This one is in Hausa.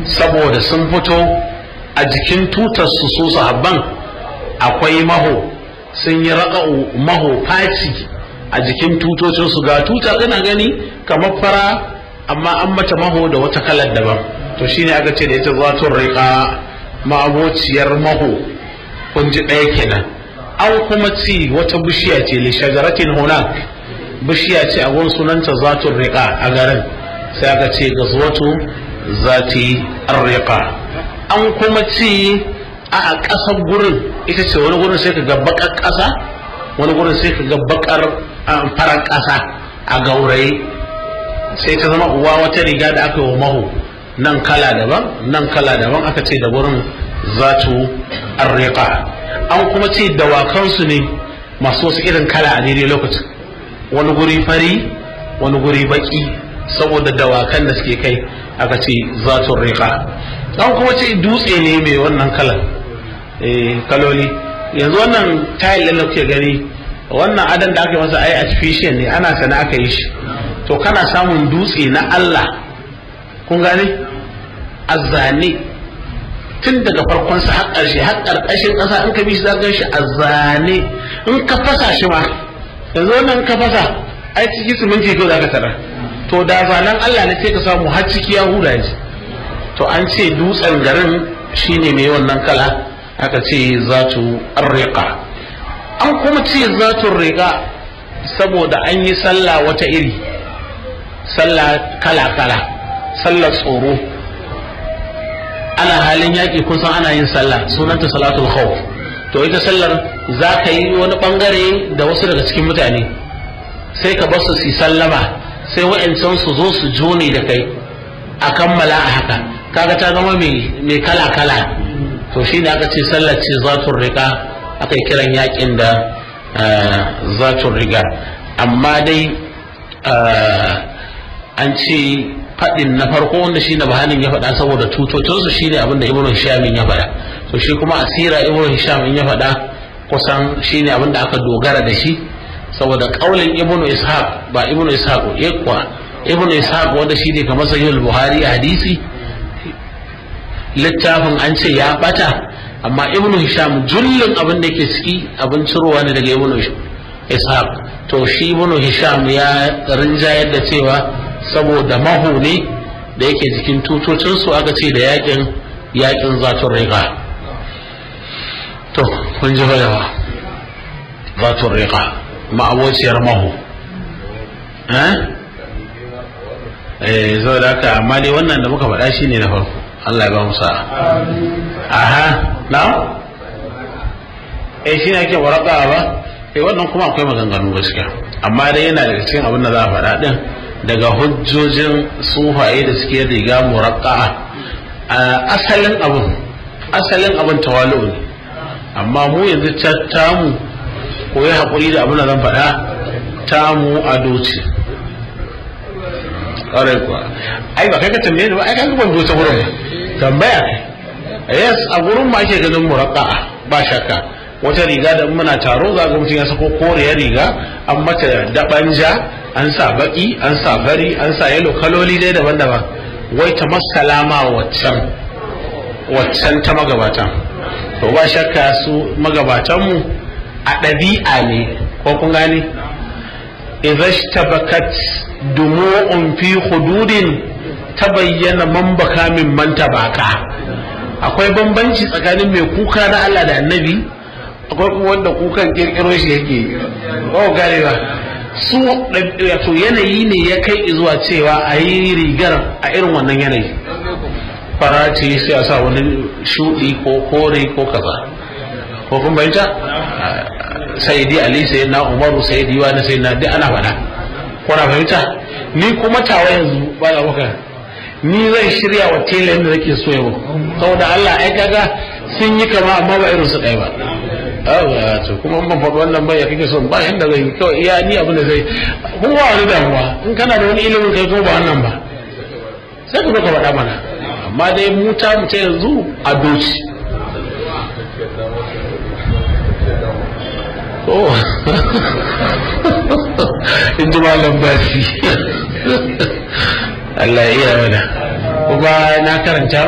saboda sun fito a jikin tutar su su sahabban akwai maho sun yi raƙa'u maho faci a jikin tutocin su ga tuta ina gani kamar fara amma an mata maho da wata kalar daban to shine aka ce da ita zatun riƙa ma'abociyar maho kun ji ɗaya kenan an kuma ci wata bishiya ce li shajaratin hunak bishiya ce a gun sunanta zatun riƙa a garin sai aka ce gazwatu zati riƙa an kuma ci a ƙasar gurin ita ce wani gurin sai ka ga baƙar ƙasa wani gurin sai ka ga baƙar farar ƙasa a gauraye sai ta zama uwa wata riga da aka yi wa maho nan kala daban nan kala daban aka ce da gurin zatu arriqa an kuma ce dawakansu ne masu wasu irin kala a daidai lokacin wani guri fari wani guri baki saboda dawakan da suke kai aka ce zatu riqa an kuma ce dutse ne mai wannan kalan kaloli yanzu wannan tayil da kuke gani wannan adan da aka yi masa ai artificial ne ana sana aka yi shi to kana samun dutse na Allah kun gane a zane tun daga farkon sa har ƙarshe har ƙarƙashin ƙasa in ka bi shi za ka shi a zane in ka fasa shi ma yanzu wannan ka fasa ai ciki siminti ko za ka tara to da zanen Allah ne sai ka samu har ciki ya huda ji to an ce dutsen garin shine mai wannan kala aka ce zatu arriqa an kuma ce zatu riqa saboda an yi sallah wata iri sallah kala kala sallar tsoro ana halin yaƙi kun san ana yin sallah sunanta salatul khawf to ita sallar za ka yi wani bangare da wasu daga cikin mutane sai ka basu su sallama sai wa'ancan su zo su jone da kai a kammala a haka kaga ta zama mai kala kala to shi ne aka ce sallar ce zatun riga aka yi kiran yaƙin da zatun riga amma dai an ce faɗin na farko wanda shine bahanin ya faɗa saboda tutocinsu shine abinda ibnu hisham ya faɗa to shi kuma asira ibnu hisham ya faɗa kusan shine abinda aka dogara da shi saboda kaulin ibnu ishaq ba ibnu ishaq yakwa ibnu ishaq wanda shine kamar sahih buhari a hadisi littafin an ce ya bata amma ibnu hisham jullin abin da yake ciki abin cirowa ne daga ibnu ishaq to shi ibnu hisham ya rinjayar da cewa saboda maho ne da yake jikin tutocinsu aka ce da yakin yakin zatun riga to kun ji yawa zatun riga ma'abociyar maho eh zo da haka amma dai wannan da muka faɗa shi ne na farko Allah ya ba mu sa'a aha na eh shi ne ake waraka ba eh wannan kuma akwai maganganu gaskiya amma dai yana daga cikin abin da za a faɗa din daga hujjojin sufaye da suke riga muraqqa'a asalin abin asalin abin tawalu ne amma mu yanzu tamu ko ya haƙuri da abin da zan faɗa tamu ado ce ƙwarai kuwa ai ba kai ka tambaye ni ba ai ka ban zo ta wurin tambaya yes a gurin ma ake ganin muraqqa'a ba shakka wata riga da muna taro za ga mutum ya sako koriyar riga an mata dabanja an sa baki an sa bari an sa yalo kaloli dai daban-daban wai ta masalama waccan waccan ta magabatan to ba shakka su magabatanmu a ɗabi'a ne ko kun gane idhashtabakat dumu'un fi hududin tabayyana man baka min man tabaka akwai bambanci tsakanin mai kuka na Allah da annabi akwai kuma wanda kukan kirkiro shi yake ba gane ba su wato yanayi ne ya kai zuwa cewa a yi rigar a irin wannan yanayi farace sai a sa wani shuɗi ko kore ko kaza ko kun bayyanta sayyidi ali sai na umaru sayyidi wani sai na duk ana faɗa ko na fahimta ni kuma tawa yanzu ba na maka ni zan shirya wa tela yadda nake so yau saboda Allah ai kaga sun yi kama amma ba irin su ɗaya ba awa to kuma ban faɗi wannan ba ya kake son ba yanda zai kawai iya ni abin da zai kun ba wani damuwa in kana da wani ilimin kai kuma ba wannan ba sai ka zo ka faɗa mana amma dai mu ta mu ta yanzu a doci oh in ji malam basi Allah ya iya mana kuma na karanta